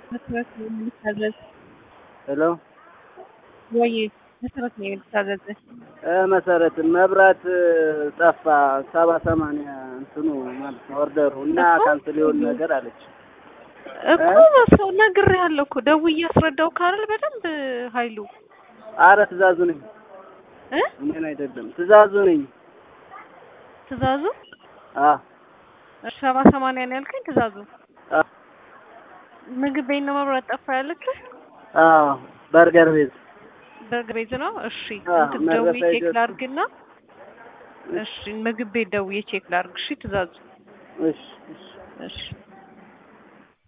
መሰረት ነው የምታዘዝ ሄሎ ወይ መሰረት ነው የምታዘዝ እ መሰረት መብራት ጠፋ ሰባ ሰማንያ እንትኑ ማለት ነው ኦርደሩ እና እኮ ካንስል የሆን ነገር አለች። እኮ ሰው ነግሬሃለሁ እኮ ደውዬ አስረዳው ካረል በደንብ ኃይሉ አረ ትእዛዙ ነኝ እ እኔን አይደለም ትእዛዙ ነኝ። ትእዛዙ አ ሰባ ሰማንያ ነው ያልከኝ ትእዛዙ አ ምግብ ቤት ነው መብራት ጠፋ ያለችህ አ በርገር ቤት በርገር ቤት ነው እሺ አ እንትን መድረሳ ደውዬ ቼክ ይደርስ- ላድርግና እሺ ምግብ ቤት ደውዬ ቼክ ላድርግ እሺ ትእዛዙ እሺ እሺ እሺ